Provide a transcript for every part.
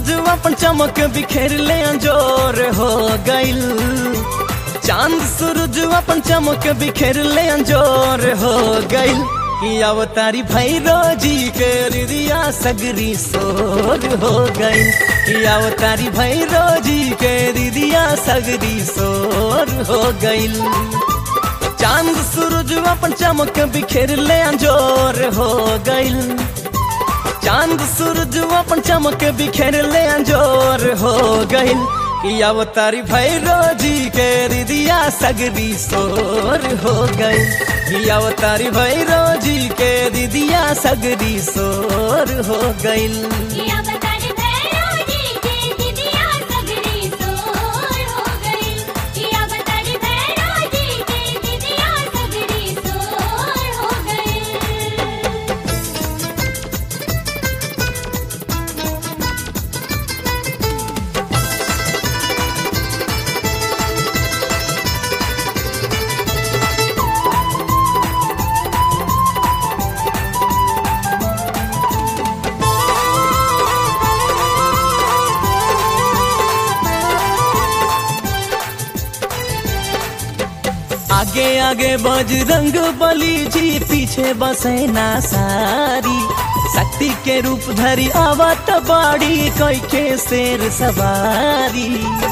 सूरज अपन चमक बिखेर ले अंजोर हो गइल चांद सूरज अपन चमक बिखेर ले अंजोर हो गइल कि अवतारी भैरो जी के रिदिया सगरी सोर हो गइल कि अवतारी भैरो जी के रिदिया सगरी सोर हो गइल चांद सूरज अपन चमक बिखेर ले अंजोर हो गइल चांद सूरज अपन चमक बिखेर ले अंजोर हो गइल कि अवतारी भैरो जी के रिदिया सगरी सोर हो गइल कि अवतारी भैरो जी के रिदिया सगरी सोर हो गइल किया बतारी भैरो जी के दिदिया सगरी सोर हो गई किया बतारी भैरो जी के दिदिया सगरी सोर हो गई आगे आगे बजरंग बली जी पीछे बसेना सारी शक्ति के रूप धरी आवत बाड़ी कोई के शेर सवारी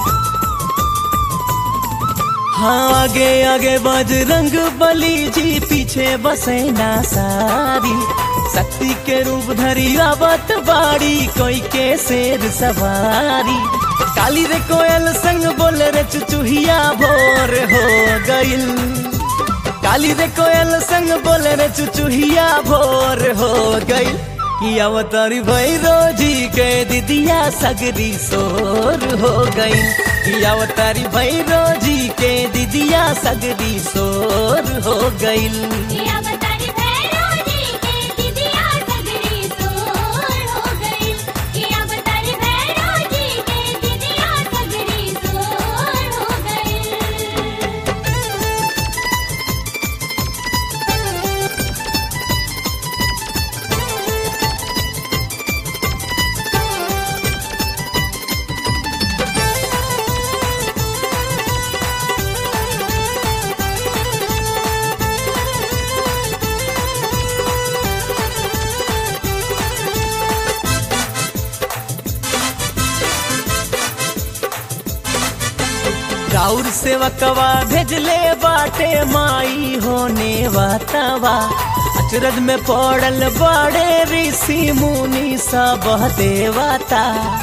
हाँ आगे आगे बजरंग बली जी पीछे बसेना सारी शक्ति के रूप धरी आवत बाड़ी कोई के शेर सवारी काली रे कोयल संग बोल रे चुचुहिया भोर हो गइल काली रे कोयल संग बोल रे चुचुहिया भोर हो गइल कि अवतारी भैरो जी के दिदिया सगरी सोर हो गई कि अवतारी भैरो जी के दिदिया सगरी सोर हो गइल किया बतारी भैरो जी के दिदिया सगरी सोर हो गई किया बतारी भैरो जी के दिदिया सगरी सोर हो गई राउर सेवकवा भेजले बाटे माई होने वातावा अचरज में पड़ल बड़े ऋषि मुनि सब देवता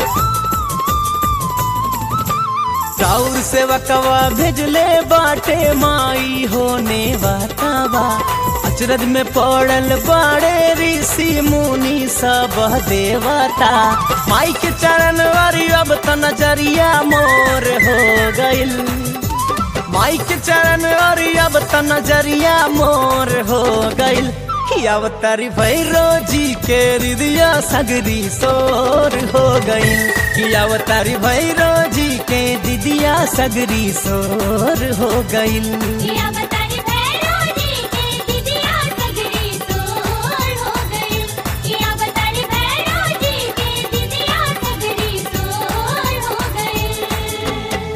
राउर सेवकवा भेजले बाटे माई होने वातावा अचरज में पड़ल बड़े ऋषि मुनि सब देवता माई के चरण वारी अब त नजरिया मोर हो गइल माई के चरण वारी अब त नजरिया मोर हो गइल कि अवतारी भैरो जी के हृदय सगरी सोर हो गइल कि अवतारी भैरो जी के दिदिया सगरी सोर हो गइल किया बतारी भैरो जी के दिदिया सगरी सोर हो गई किया बतारी भैरो जी के दिदिया सगरी सोर हो गई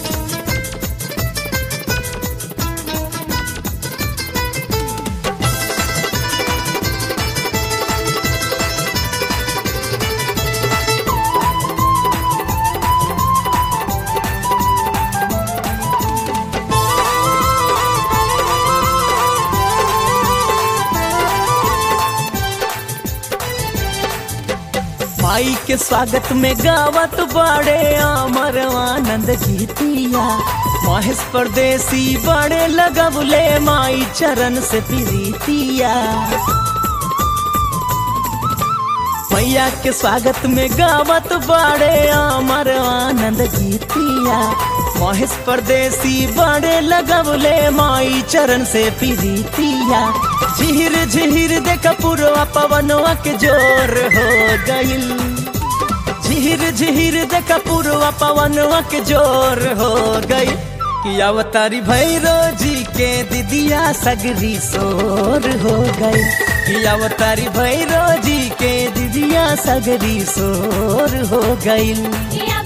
माई के स्वागत में गावत बड़े अमर आनंद गीतिया महेश परदेसी बड़े लगबले माई चरण से प्रीतिया मैया के स्वागत में गावत बड़े अमर आनंद गीतिया महेश परदेसी बड़े लगबले माई चरण से प्रीतिया झिहिर झिहिर देख पुरवा पवनवा के जोर हो गइल झिहिर झिहिर देख पुरवा पवनवा के जोर हो गइल कि अवतारी भैरो जी के दिदिया सगरी सोर हो गई कि अवतारी भैरो जी के दिदिया दिदिया सगरी सोर हो गईल किया